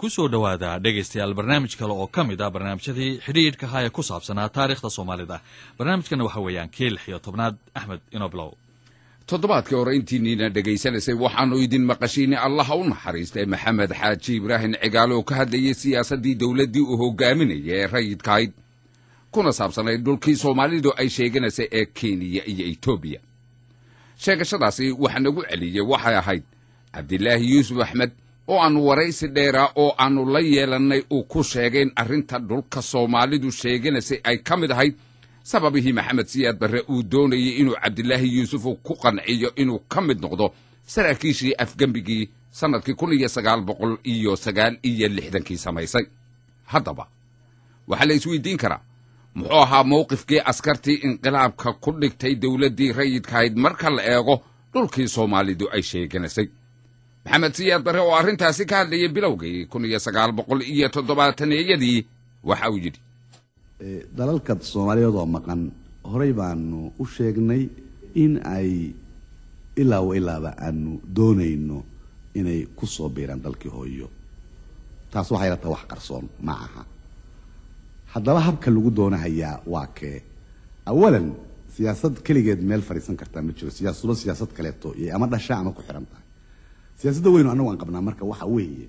ku soo dhowaada dhegaystayaal barnaamij kale oo ka mid ah barnaamijyadii xidhiidhka haya ku saabsanaa taariikhda soomaalida barnaamijkana waxa weeyaan kii lix iyo tobnaad axmed inoblow toddobaadkii hore intiiniina dhegaysanaysay waxaannu idin maqashiinay allaha u naxariistay maxamed xaaji ibraahim cigaale oo ka hadlayay siyaasaddii dowladdii uu hogaaminaya ee rayidkahayd kuna saabsanayd dhulkii soomaalidu ay sheeganaysay ee kenya iyo etoobiya sheegashadaasi waxa nagu celiyey waxay ahayd cabdilaahi yuusuf axmed oo aannu waraysi dheeraa oo aannu la yeelannay uu ku sheegay in arrinta dhulka soomaalidu sheeganaysay ay ka mid ahayd sababihii maxamed siyaad barre uu doonayey inuu cabdilaahi yuusuf ku qanciyo inuu ka mid noqdo saraakiishii afgembigii sannadkii kun iyo sagaal boqol iyo sagaal iyo lixdankii samaysay haddaba waxaa la isweydiin karaa muxuu ahaa mawqifkii askartii inqilaabka ku dhigtay dowladdii rayidkahayd marka la eego dhulkii soomaalidu ay sheeganaysay maxamed siyaad barre oo arrintaasi ka hadlayay bilowgii kun iyo sagaal boqol iyo toddobaataneeyadii waxa uu yidhi dalalka soomaaliyeed oo maqan horey baanu u sheegnay in ay ilaa wa ilaaba aanu doonayno inay ku soo biiraan dalkii hooyo taas waxay la tahay wax qarsoon ma aha haddaba habka lagu doonahayaa waa kee awalan siyaasad keligeed meel fadhiisan kartaa ma jiro siyaasado siyaasad kaleeto iyo ama dhasha ama ku xihan tahay siyaasadda weynu annagu aan qabnaa marka waxa weeye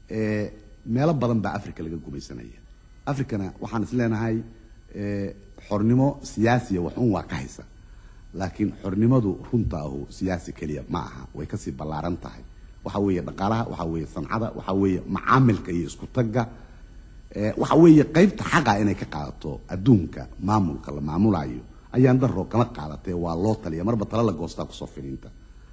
meelo badan baa africa laga gumaysanaya africana waxaan is leenahay xornimo siyaasiya waxun waa ka haysa laakiin xornimadu runta ahu siyaasi keliya ma aha way kasii ballaaran tahay waxa weeye dhaqaalaha waxa weeye sancada waxa weeye macaamilka iyo isku tagga waxa weeye qaybta xaqa inay ka qaadato adduunka maamulka la maamulayo ayaan daro kama qaadatee waa loo taliya marba tala la goostaa kusoo fidhiinta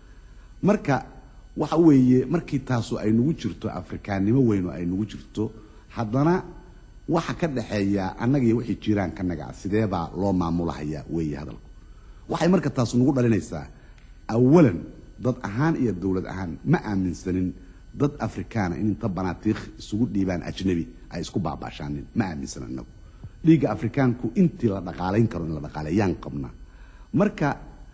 marka waxa weeye markii taasu ay nagu jirto afrikaannimo weynu ay nagu jirto haddana waxa ka dhexeeya annaga iyo wixii jiraan kanaga sidee baa loo maamulahayaa weeye hadalku waxay marka taas nagu dhalinaysaa awalan dad ahaan iyo dowlad ahaan ma aaminsanin dad afrikaana in inta banaatiikh isugu dhiibaan ajnabi ay isku baabaashaanin ma aaminsanin inagu dhiigga afrikaanku intii la dhaqaalayn karo in la dhaqaaleeyaan qabna marka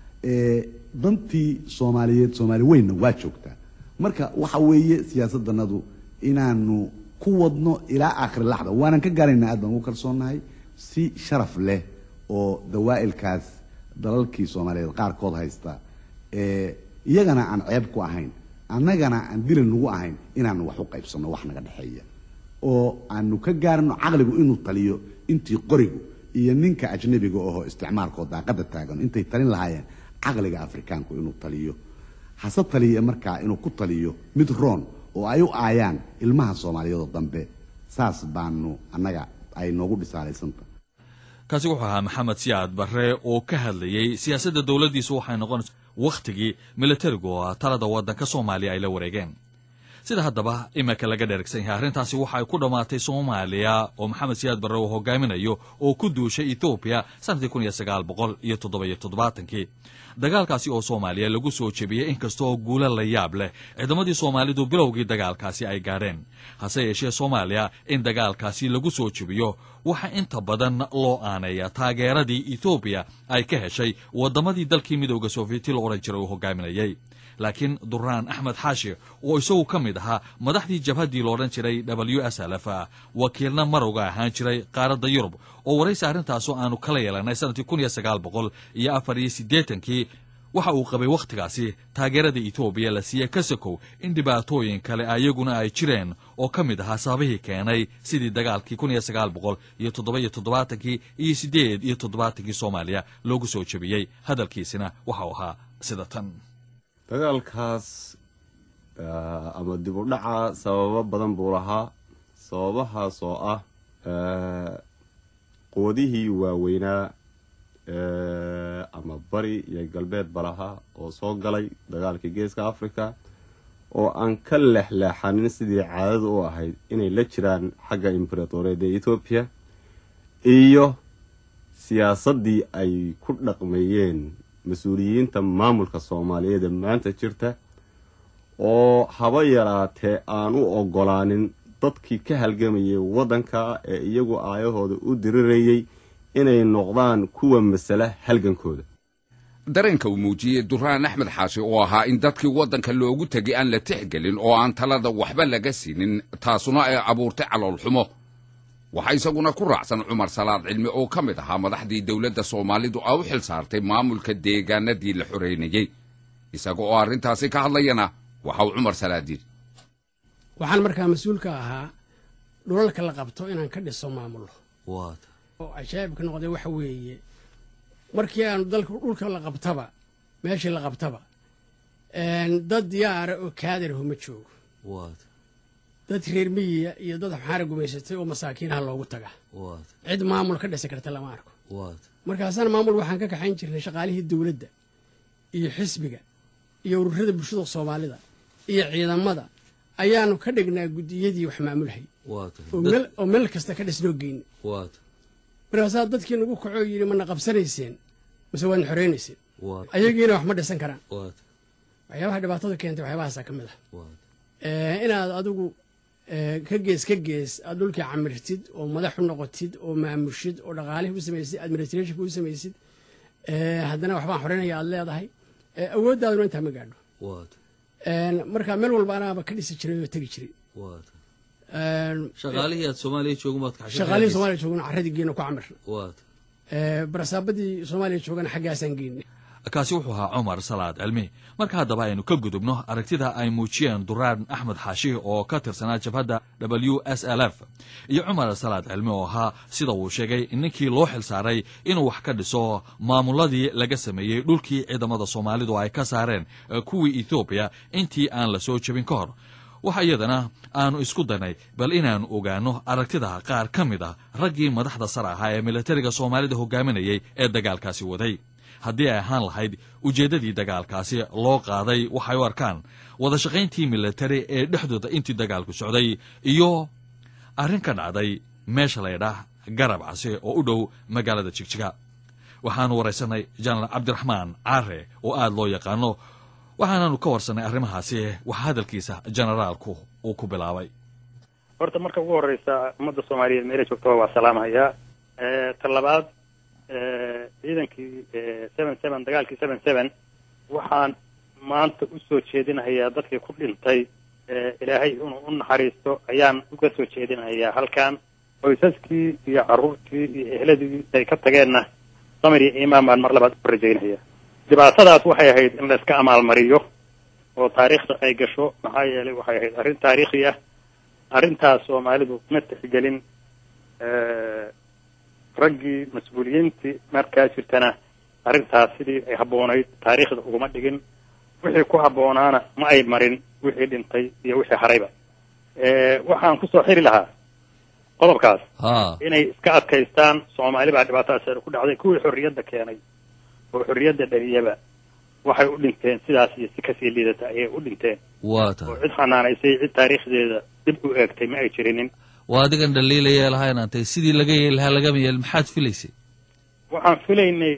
dantii soomaaliyeed soomaali weynna waa joogtaa marka waxa weeye siyaasaddanadu inaanu ku wadno ilaa aakhiri laxda waanan ka gaaraynaa aad baan ugu kalsoonnahay si sharaf leh oo dawaa'ilkaas dalalkii soomaaliyeed qaarkood haysta iyagana aan ceeb ku ahayn annagana aan dila nagu ahayn inaanu wax u qaybsanno wax naga dhexeeya oo aanu ka gaarno caqligu inuu taliyo intii qorigu iyo ninka ajnabiga oho isticmaalkoo daaqada taagan intay talin lahaayeen caqliga afrikaanku inuu taliyo hase taliya markaa inuu ku taliyo mid roon oo ay u aayaan ilmaha soomaaliyeedoo dambe saas baanu annaga ay noogu dhisaalaysanta kaasi wuxuu ahaa maxamed siyaad barre oo ka hadlayey siyaasadda dowladdiisu waxay noqonaysa wakhtigii militarigu oo talada waddanka soomaaliya ay la wareegeen sida haddaba iminka laga dheregsan yahay arrintaasi waxa ay ku dhammaatay soomaaliya oo maxamed siyaad barre uu hogaaminayo oo ku duushay etoobiya sanadkii kun iyo sagaal boqol iyo toddoba-iyo toddobaatankii dagaalkaasi oo soomaaliya lagu soo jebiyey inkastoo guulo la yaab leh ciidamadii soomaalidu bilowgii dagaalkaasi ay gaadheen hase yeeshee soomaaliya in dagaalkaasi lagu soo jebiyo waxa inta badan loo aaneeya taageeradii etoobiya ay ka heshay waddamadii dalkii midooda sofiyeeti la odhan jiray uu hogaaminayey laakiin duraan axmed xaashi oo isagu ka mid ahaa madaxdii jabhaddii loodhan jiray w s lf wakiilna marowga ahaan jiray qaaradda yurub oo waraysi arrintaasoo aanu kala yeelanay sanadkii kun iyo sagaal boqol iyo afar iyo siddeetankii waxa uu qabay wakhtigaasi taageerada etoobiya la siiyey kasakow in dhibaatooyin kale ayaguna ay jireen oo ka mid ahaa sababihii keenay sidii dagaalkii kun iyo sagaal boqol iyo toddoba-iyo toddobaatankii iyo siddeed iyo toddobaatankii soomaaliya loogu soo jebiyey hadalkiisina waxau ahaa sida tan dagaalkaas ama dib u dhaca sababo badan buu lahaa sababahaas oo ah quwadihii waaweynaa ama bari iyo galbeedba lahaa oo soo galay dagaalkii geeska africa oo aan ka leexleexanin sidii caadada u ahayd inay la jiraan xagga imberatoreed ee etoobiya iyo siyaasaddii ay ku dhaqmeeyeen mas-uuliyiinta maamulka soomaaliyeed ee maanta jirta oo haba yaraatee aan u ogolaanin dadkii ka halgamayay waddanka ee iyagu aayahooda u dirirayay inay noqdaan kuwa masala halgankooda dareenka uu muujiyey duraan axmed xaashi oo ahaa in dadkii waddanka loogu tegay aan la tixgelin oo aan talada waxba laga siinin taasuna ay abuurtay caloolxumo waxaa isaguna ku raacsan cumar salaad cilmi oo ka mid ahaa madaxdii dowladda soomaalidu a u xil saartay maamulka deegaanadii la xoreynayey isaga oo arrintaasi ka hadlayana waxa uu cumar salaad yidhi waxaan markaa mas-uulka ahaa dhulalka la qabto inaan ka dhiso maamulo waad oo cajaa'ibka noqday waxa weeye markii aanu dalka dhulka la qabtaba meeshii la qabtaba dad diyaara oo kaadarahu ma joogo waad dad reer miyiya iyo dad xaara gumaysatay oo masaakiinaha loogu taga waad cid maamul ka dhisi karta lama arko waad markaasana maamul waxaan ka kaxayn jirnay shaqaalihii dowladda iyo xisbiga iyo ururada bulshada soomaalida iyo ciidamada ayaanu ka dhignaa guddiyadii wax maamulhay waad oo meel oo meel kasta ka dhisnoo geyna waad markaasaa dadkii nagu kacoo yidhi mana qabsanayseen mase waadna xoreynayseen waad ayagiina wax ma dhisan karaan waad waxyaabaha dhibaatada keentay waxyaabahaasaa ka mid ah waad Eh, inaad adigu eh, ka gees ka gees aad dhulkii camirtid oo madax u noqotid oo maamushid oo dhaqaalihii u samaysid administrationka u samaysid eh, haddana waxbaan xoreynaya aad leedahay eh, awooddaaduna intaa ma gaadho waad Eh, marka meel walba anaaba ka dhisi jiray oo tegi jiray waad Eh, shaqaalihii aad soomaaliya joogan baad kaxshay shaqaalihii soomaaliya joogana carradii geena ku camirna waad Eh, barasaabadii soomaaliya joogana xaggaasaan geynay kaasi wuxuu ahaa cumar salaad cilmi marka haddaba aynu ka gudubno aragtida ay muujiyeen duraan axmed xaashi oo ka tirsanaa jabhadda w s l f iyo cumar salaad cilmi oo ahaa sida uu sheegay ninkii loo xil saaray inuu wax ka dhiso maamuladii laga sameeyey dhulkii ciidamada soomaalidu ay ka saareen eh, kuwii ethoobiya intii aan la soo jebin ka hor waxa iyadana aanu isku daynay bal inaanu ogaano aragtida qaar ka mid ah raggii madaxda sare ahaa ee militariga soomaalida hogaaminayay ee dagaalkaasi waday haddii ay ahaan lahayd ujeeddadii dagaalkaasi loo qaaday waxay u arkaan wada shaqayntii militari ee dhexdooda intii dagaalku socday iyo arrin ka dhacday meesha laydhaah garab case oo u dhow magaalada jigjiga waxaanu waraysanay jenaraal cabdiraxmaan caare oo aada loo yaqaano waxaanaanu ka warsanay arrimahaasi waxa hadalkiisa generaalku uu ku bilaabay horta marka ugu horeysa ummadda soomaaliyeed meela joogtaba waa salaamahayaa ta labaad ciidankii seven seven dagaalkii seven seven waxaan maanta usoo jeedinahayaa dadkii ku dhintay ilaahay inuu u naxariisto ayaan uga soo jeedinahayaa halkan qoysaskii iyo carruurtii iyo ehladii ay ka tageenna samir iyo iimaan baan mar labaad u rajaynaya dhibaatadaas waxay ahayd in la iska amaalmariyo oo taariikhda ay gasho maxaa yeelay waxay ahayd arrin taariikhi ah arrintaas soomaalidu ma tixgelin raggii mas-uuliyiintii markaa jirtana arrintaas sidii ay habboonayd taariikhda uguma dhigin wixii ku habboonaana ma ay marin wixii dhintay iyo wixii harayba waxaan kusoo xiri lahaa qodobkaas ha inay iska adkaystaan soomaali baa dhibaatadaas ku dhacday kuwii xorriyadda keenay oo xorriyadda dhaliyaba waxay u dhinteen sidaas iyo si kasii liidata ayay u dhinteen waa oo tahay cid xanaanaysay cid taariikhdeeda dib u eegtay ma ay jirinin waa adigan dhaliilaya lahaa inaan tahay sidii laga yeeli lahaa lagama yeelin maxaad filaysay waxaan filaynay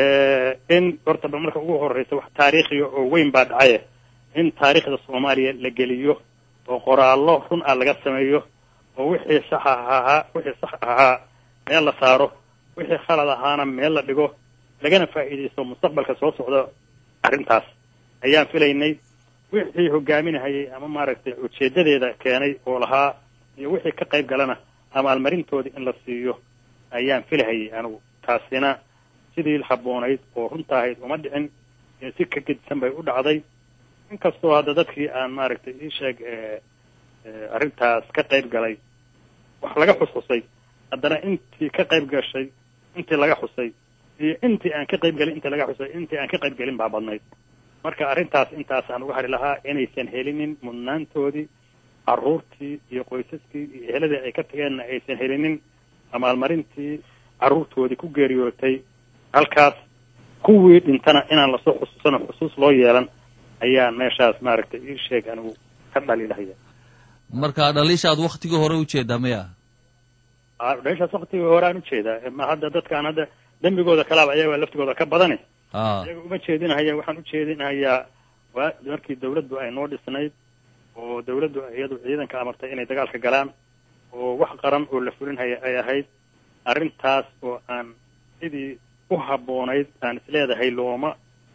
in horta ba marka ugu horeysa wax taariikhiya oo weyn baa dhacaye in taariikhda soomaaliya la geliyo oo qoraallo run ah laga sameeyo oo wixii sax ahaa wixii sax ahaa meel la saaro wixii khalad ahaana meel la dhigo lagana faa'iidaysto mustaqbalka soo socda arrintaas ayaan filaynay wixii hogaaminahayay ama maaragtay ujeedadeeda keenay oo lahaa iyo wixii ka qayb galana amaalmarintoodii in la siiyo ayaan filahayay anigu taasina sidii habboonayd oo runta ahayd uma dhicin ee si ka gedisan bay u dhacday inkastoo hadda dadkii aan maaragtay ii sheeg arrintaas ka qayb galay wax laga xusxusay haddana intii ka qayb gashay intii laga xusay iyo intii aan ka qayb gelin intii laga xusay intii aan ka qayb gelin baa badnayd marka arrintaas intaasaan uga hari lahaa inaysan helinin mudnaantoodii carruurtii iyo qoysaskii iyo eheladii ay ka tageenna aysan helinin amaalmarintii carruurtoodii ku geeriyootay halkaas kuwii dhintana inaan lasoo xusuusano xusuus loo yeelan ayaan meeshaas maaragtay ii sheeg anigu ka dhaliilahaya marka dhaliishaad waktigii hore ujeedaa maya Ah, meeshaas waktigii hore aan ujeedaa ma hadda dadkaan hadda dembigooda kalaaba ayaga laftigooda ka badane a iyaga uma jeedinahaya waxaan u jeedinahayaa waa markii dawladdu ay noo dhisnayd oo dawladdu iyadu ciidanka amartay inay dagaalka galaan oo wax qaran oo la fulinhaya ay ahayd arrintaas oo aan sidii u habboonayd aan isleedahay looma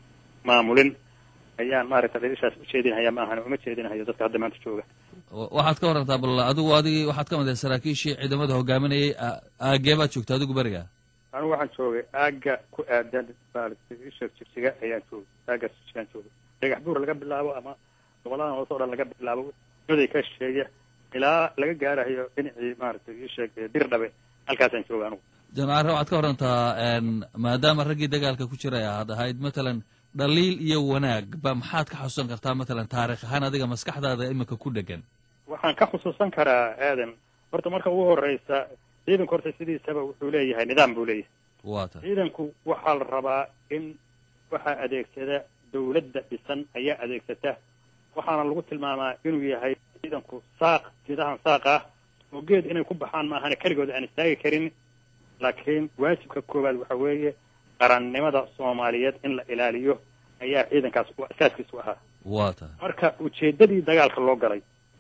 maamulin ayaan maaragta dhalishaas u jeedinhaya ma ahan uma jeedinhayo dadka hadda maanta jooga waxaad ka warantaa bal adigu adigi waxaad ka mid ahay saraakiishii ciidamada hogaaminayay aagee baad joogta adigu beriga anigu waxaan joogay aagga ku aadan maaragtay isha jigjiga ayaan joogay aaggaas jigjigaan joogay dhagax buur laga bilaabo ama goboladan hoose o dhan laga bilaabo muday ka shisheeya ilaa laga gaarayo dhinacii maaragtay isheeg dir dhabe halkaasaan jooga anigu jamacare waxaad ka warantaa maadaama raggii dagaalka ku jiray aad ahayd matalan dhaliil iyo wanaag ba maxaad ka xusuusan kartaa matalan taarikh ahaan adiga maskaxdaada iminka ku dhegan waxaan ka xusuusan karaa aadan horta marka ugu horeysa ciidanku horta sidiisaba wuxuu leeyahay nidaam buu leeyahay waa ta ciidanku waxaa la rabaa in waxaa adeegsada dawladda dhisan ayaa adeegsata waxaana lagu tilmaamaa inuu yahay ciidanku saaq geedahan saaq ah oo geed inay ku baxaan maahane keligood aan istaagi karin laakiin waajibka koowaad waxa weeye qarannimada soomaaliyeed in la ilaaliyo ayaa ciidankaas asaaskiisu ahaa waa ta marka ujeeddadii dagaalka loo galay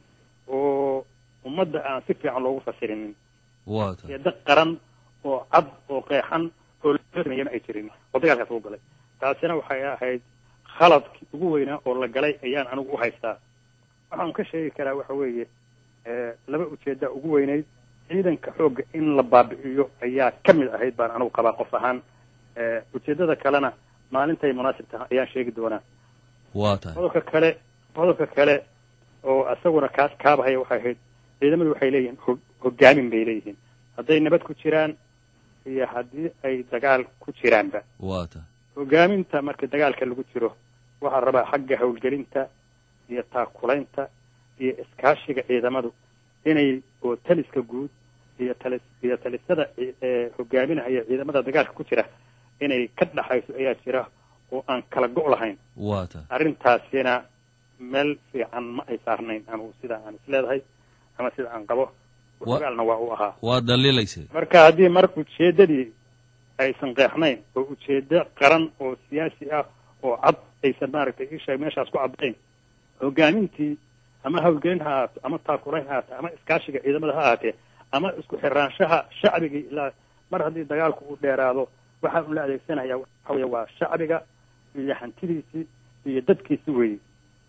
oo ummadda aan si fiican loogu fasirinin waa ta ujeeddo qaran oo cad oo qeexan oo lasameeyana ay jirin oo dagaalkaas lagu galay taasina waxay ahayd khaladkii ugu weynaa oo la galay ayaan anigu u haystaa waxaan ka sheegi karaa waxa weeye laba ujeedda ugu weynayd ciidanka xoogga in la baabi'iyo ayaa ka mid ahayd baan anigu qabaa qof ahaan ujeeddada kalena maalintay munaasib tahay ayaan sheegi doonaa waa tahay qodobka kale qodobka kale oo isaguna kaas kaabahaya waxay ahayd ciidamadu waxay leeyihiin ho hogaamin bay leeyihiin hadday nabad ku jiraan iyo haddii ay dagaal ku jiraanba waa ta hogaaminta marka dagaalka lagu jiro waxaa rabaa xagga howlgelinta iyo taakulaynta iyo iskaashiga ciidamadu inay oo taliska guud iyo talis iyo talisada hogaaminahaya ciidamada dagaalka ku jira inay ka dhaxayso ayaa jira oo aan kala go' lahayn waa ta arrintaasina meel fiican ma ay saarnayn anugu sida aan isleedahay ama sida aan qabo ogaalna waa u ahaa waad dhaliilaysay marka haddii mar ujeeddadii aysan qeexnayn oo ujeeddo qaran oo siyaasi ah oo cad aysan maaragtay isha meeshaas ku caddayn hogaamintii ama hawlgelin ha ahaato ama taakulayn ha ahaato ama iskaashiga ciidamada ha ahaatee ama isku xiraanshaha shacbigii ilaa mar haddii dagaalku uu dheeraado waxaa ula adeegsanaya waxa weeye waa shacbiga iyo hantidiisii iyo dadkiisi weeye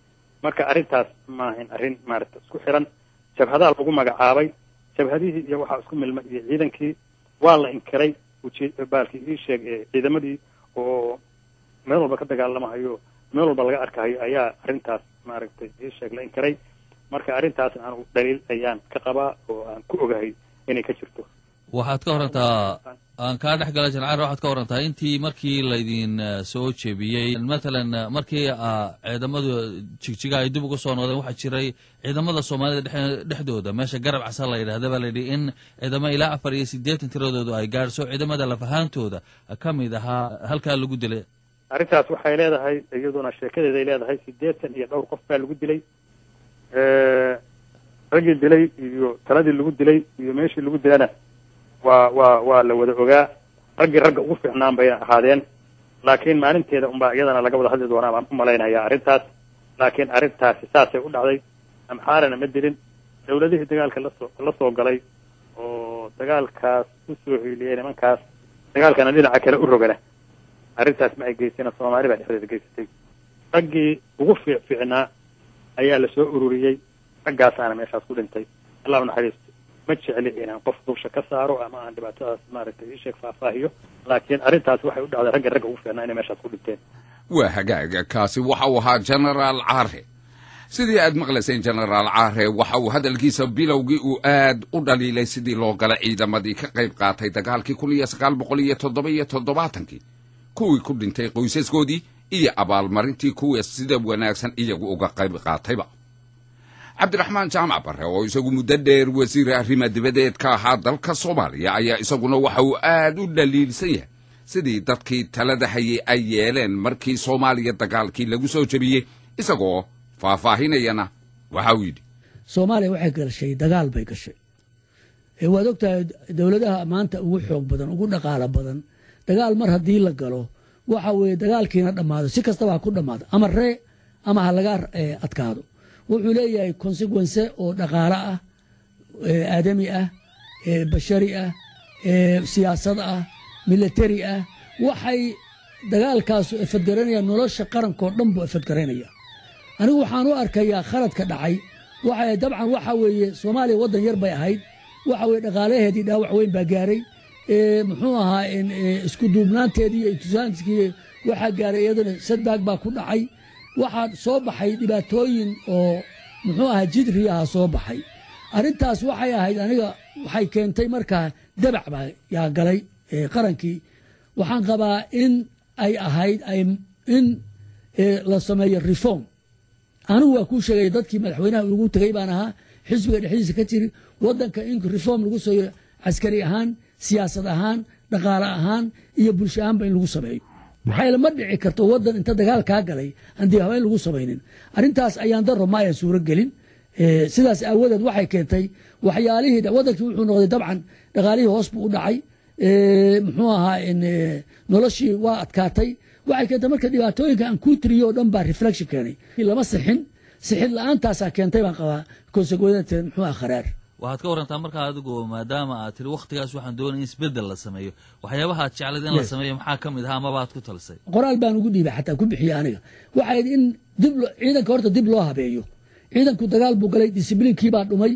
marka arrintaas maahayn arrin maaragta isku xiran jabhadaa lagu magacaabay jabhadihii iyo waxaa isku milmay iyo ciidankii waa la inkiray ujee baalkii ii sheeg ciidamadii oo meel walba ka dagaalamahayo meel walba laga arkahayo ayaa arrintaas maaragtay ii sheeg la inkiray marka arrintaas aanu dhaliil ayaan ka qabaa oo aan ku ogahay inay ka jirto waxaad ka warantaa aan kaa dhex gala jancaar waxaad ka warantaa intii markii laydin soo jebiyey matalan markii ciidamadu jigjiga ay dib uga soo noqdeen waxaa jiray ciidamada soomaalida dhex dhexdooda meesha garab casa la yidhahda baa layidhi in ciidamo ilaa afar iyo siddeetan tiradoodu ay gaadhso ciidamada lafahaantooda ka mid ahaa halkaa lagu dilay arrintaas waxay leedahay iyaduna sheekadeeday leedahay siddeetan iyo dhowr qof baa lagu dilay raggii dilay iyo taladii lagu dilay iyo meeshii lagu dilana waa waa waa la wada ogaa raggii ragga ugu fiicnaan bayna ahaadeen laakiin maalinteeda unbaa iyadana laga wada hadli doonaa baan u malaynayaa arrintaas laakiin arrintaasi saasay u dhacday amxaarana ma dilin dawladihii dagaalka lasoo la soo galay oo dagaalkaas u soo hiiliyey nimankaas dagaalkana dhinaca kale u rogana arrintaas ma ay geysana soomaali baa dhexdeeda geysatay raggii ugu fiic fiicnaa ayaa la soo ururiyey raggaasaana meeshaas ku dhintay allah unaxariisto ma jecli inaan qof dulsha ka saaro ama aan dhibaatadaas maaragtay ii sheeg faahfaahiyo laakiin arrintaas waxay u dhacday ragga ragga ugu fiicnaa inay meeshaas ku dhinteen waa hagaaga kaasi waxa uu ahaa genaraal caare sidii aad maqlayseen genaraal caare waxa uu hadalkiisa bilowgii uu aad u dhaliilay sidii loo galay ciidamadii ka qayb qaatay dagaalkii kun iyo sagaal boqol iyo toddoba iyo toddobaatankii kuwii ku dhintay qoysaskoodii iyo abaalmarintii kuwa sida wanaagsan iyagu uga qayb qaatayba cabdiraxmaan jaamac barre oo isagu muddo dheer wasiir arrima dibadeed ka ahaa dalka soomaaliya ayaa isaguna waxa uu aad u dhaliilsan yahay sidii dadkii talada hayay ay yeeleen markii soomaaliya dagaalkii lagu soo jebiyey isagoo faahfaahinayana waxa uu yidhi soomaaliya waxay gashay dagaal bay gashay waad ogtahay dowladaha maanta ugu xoog badan ugu dhaqaalo badan dagaal mar haddii la galo waxa weeye dagaalkiina dhammaado si kastaba ha ku dhammaado ama ree ama ha laga adkaado wuxuu leeyahay consequence oo dhaqaalo ah aadami ah bashari ah siyaasad ah military ah waxay dagaalkaasu efadgaraynaya nolosha qarankoo dhan buu efadgaraynaya anigu waxaan u arkayaa khaladka dhacay waxa dabcan waxa weeye soomaaliya waddan yar bay ahayd waxa weye dhaqaalaheedii dhaawac weyn baa gaaray muxuu ahaa isku duubnaanteedii iyo intusaanskii waxaa gaaray iyaduna sadbaag baa ku dhacay waxaa soo baxay dhibaatooyin oo muxuu ahaa jidri aha soo baxay arrintaas waxay ahayd aniga waxay keentay markaa dabac baa yaa galay qarankii waxaan qabaa in ay ahayd in la sameeyo reform anigu waa kuu sheegaya dadkii madaxweynaha ugu tegey baan ahaa xisbiga dhexdiisa ka jiri wadanka in reform lagu sameeyo caskari ahaan siyaasad ahaan dhaqaale ahaan iyo bulsho ahaanba in lagu sameeyo maxaa ma dhici karto wadan inta dagaal kaa galay aan dib habeyn lagu samaynin arrintaas ayaan daro ma ayan suuro gelin sidaas aawadeed waxay keentay waxyaalihii wadankii wuxuu noqday dabcan dhaqaalihii hoos buu u dhacay muxuu ahaa noloshii waa adkaatay waxay keentay marka dhibaatooyinka aan kuu tiriyo o dhan baa reflection keenay lama sixin sixid la-aantaasaa keentay baan qabaa consequenteed muxuu aha kharaar waxaad ka warantaa markaa adigu maadaama aad tiri wakhtigaas waxaan doonaya in isbeddel la sameeyo waxyaabaha aad jeclayd in la sameeyo maxaa ka mid ahaa amaba aad ku talisay qoraal baan ugu dhiibay xataa ku bixiye aniga waxay in dib ciidanka horta dib loo habeeyo ciidanku dagaal buu galay discibliinkii baa dhumay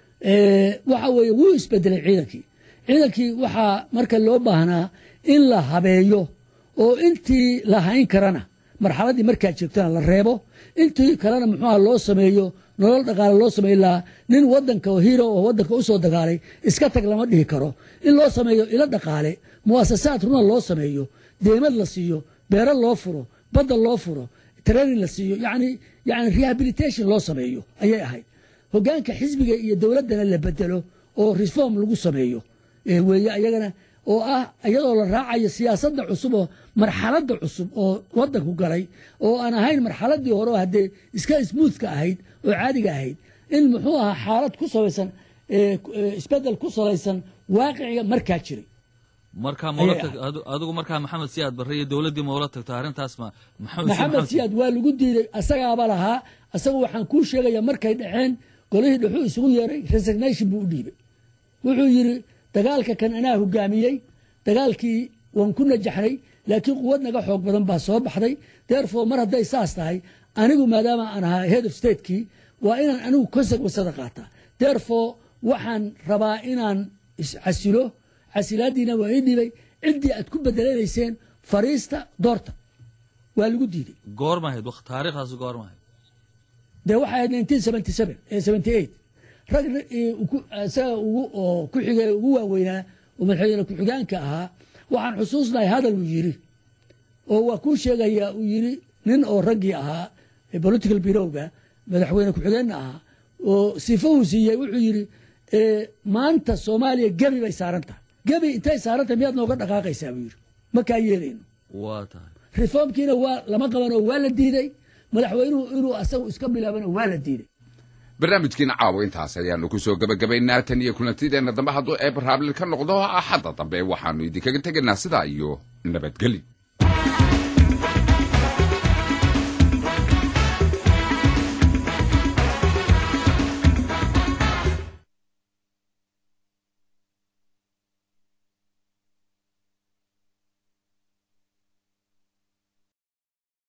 waxa weeye wuu isbedelay ciidankii ciidankii waxaa marka loo baahnaa in la habeeyo oo intii la hayn karana marxaladdii markaa joogtana la reebo intii kalena muxuuha loo sameeyo nolol dhaqaale loo sameyn lahaa nin wadanka hiro oo wadanka usoo dagaalay iska tag lama dhihi karo in loo sameeyo ilo dhaqaale muasasaad runa loo sameeyo deemad la siiyo beero loo furo badda loo furo training la siiyo yani yani rehabilitation loo sameeyo ayay ahayd hogaanka xisbiga iyo dowladdana la bedelo oo reform lagu sameeyo weeye ayagana oo ah iyadoo la raacayo siyaasadda cusub oo marxaladda cusub oo wadanku galay oo aan ahayn marxaladii hore oo haddee iska smoothka ahayd oo caadiga ahayd in muxuu ahaa xaalad ku sabaysan isbedel ku salaysan waaqiciga markaa jiray markaa mala adigu markaa maxamed siyaad barre iyo dowladdii maula tagto arrintaas ma maxamed siyaad waa lagu diiday asagaaba lahaa asagu waxaan kuu sheegaya markay dhaceen golihii dhuxuu isugu yeeray resignation buu u dhiibay wuxuu yidhi dagaalka kan anaa hogaamiyey dagaalkii waan ku najaxnay laakiin quwad naga xoog badan baa soo baxday therefore mar hadday saas tahay anigu maadaama aan ahaa head of statekii waa inaan anigu consequensada qaataa therefore waxaan rabaa inaan iscasilo casilaadiina waa ii dhibay ciddii aad ku bedelanayseen fariista doorta waa lagu diiday goormahayd taariikhdaas goormahayd dee waxay ahayd nineteen seventy seven seventy eight rag isaga ugu oo ku xigay ugu waaweynaa oo madaxweyne ku-xigaanka ahaa waxaan xusuusnahay hadal uu yidhi oo waa kuu sheegaya uu yidhi nin oo raggii ahaa political birowga madaxweyne ku-xigeenna ahaa oo sifo uu siiyey wuxuu yidhi maanta soomaaliya gebi bay saaran tahay gebi intay saaran tahay miyaad nooga dhaqaaqaysaa buu yidhi ma kaa yeelayno waa tahay reformkiina waa lama qaban oo waa la diiday madaxweynuhu inuu asagu iska bilaabana waa la diiday barnaamijkiina caawa intaas ayaanu ku soo gebagabaynaa tan iyo kulantideenna dambe hadduu eebar haablil ka noqdo axadda dambe waxaannu idinkaga tegaynaa sidaa iyo nabadgeli